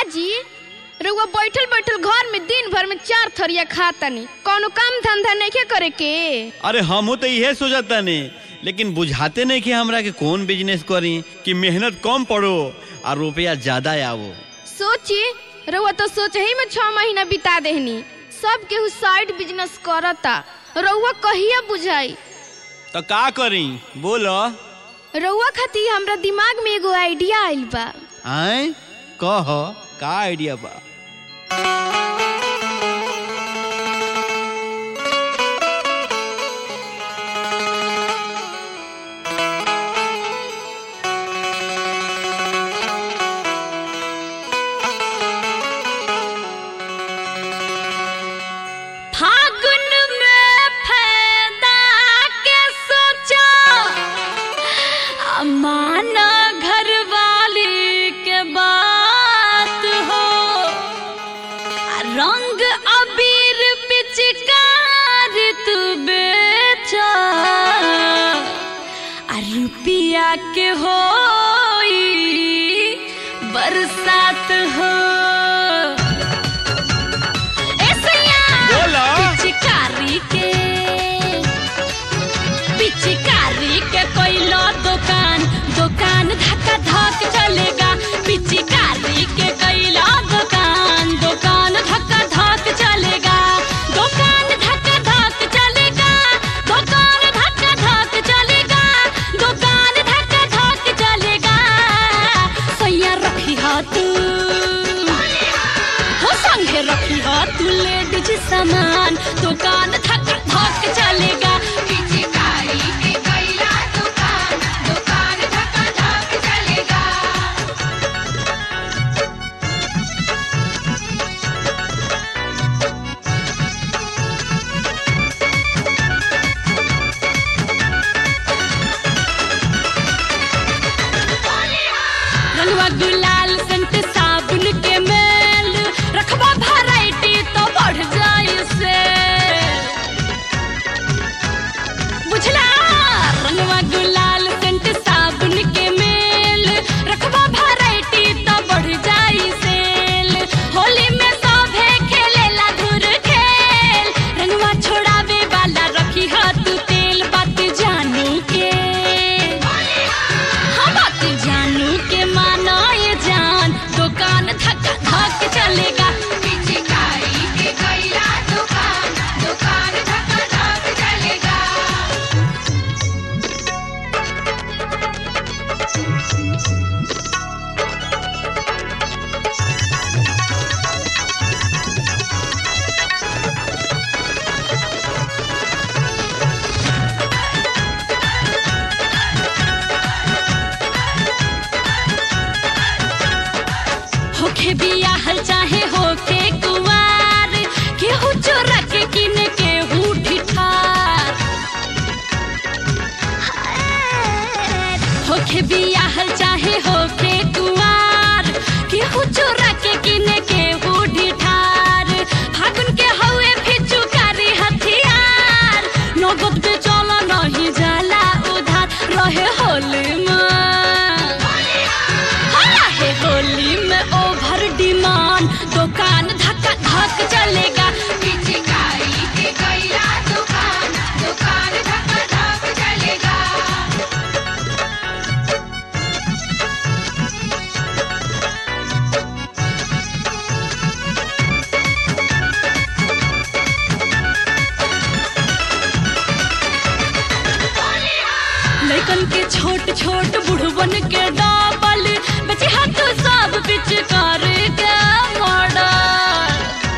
काजी रउआ बैठल बैठल घर में दिन भर में चार थरिया खातनी कौनो काम धंधा नहीं करे के अरे हमहू तो इहे सोचता ने लेकिन बुझाते नहीं कि हमरा के कौन बिजनेस करी कि मेहनत कम पड़ो और रुपया ज्यादा आवो सोची रउआ तो सोच ही में छह महीना बिता देहनी सब केहू साइड बिजनेस करता रउआ कहिया बुझाई तो का करी बोलो रउआ खातिर हमरा दिमाग में एगो आइडिया आइल बा आए कह का आइडिया बा फागुन में फायदा के सोचा माना घर वाली के बात हो रंग अबीर पिचकार तू बेचा आ रुपिया के हो बरसात हो बोला। पिचकारी के पिचकारी के कोइलो दुकान दुकान धक्का धक चलेगा पिचकारी के कोइलो दुकान दुकान धक्का धक चलेगा दुकान धक्का धक चलेगा दुकान धक्का धक चलेगा दुकान धक्का धक चलेगा सैया रखी हाथ हो संगे रखी हो तू लेडीज सामान दुकान धक धक चलेगा पिचकारी के कैला दुकान दुकान धक्का धक चलेगा रंगवा गुलाल सेंट साबुन के मेल रखवा वैरायटी तो बढ़ जाए से बुझला रंगवा गुलाल सेंट साबुन के मेल रखवा वैरायटी तो बढ़ जाए सेल होली में सभे खेलेला धुर खेल रंगवा छोड़ावे वाला रखी हाथ तेल बात जानू के हम बात जानू के माना ये जान दुकान धक धक चलेगा पिचकारी के कैला दुकान दुकान धक्का धक चलेगा होखे बियाहल चाहे होखे कुवार केहू चोरा के किन केहू ठिठार होखे बियाहल चाहे होखे कुवार केहू चोरा के किन केहू ढिठार फागुन के हवे फिचुकारी हथियार नगद बेचला नहीं जाला उधार रहे होली में रहे होली में ओवर डिमांड दुकान धक्का धक चलेगा पिचकारी के कैला दुकान दुकान धक्का धक चलेगा लड़कन के छोट छोट बुढ़वन के डबल बचे हाथ सब बिच कर के मॉडल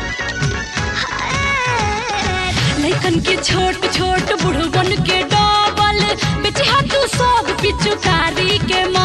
लड़कन के छोट छोट बुढ़वन के डबल बेचे हाथ सब पिचुकारी के मॉडल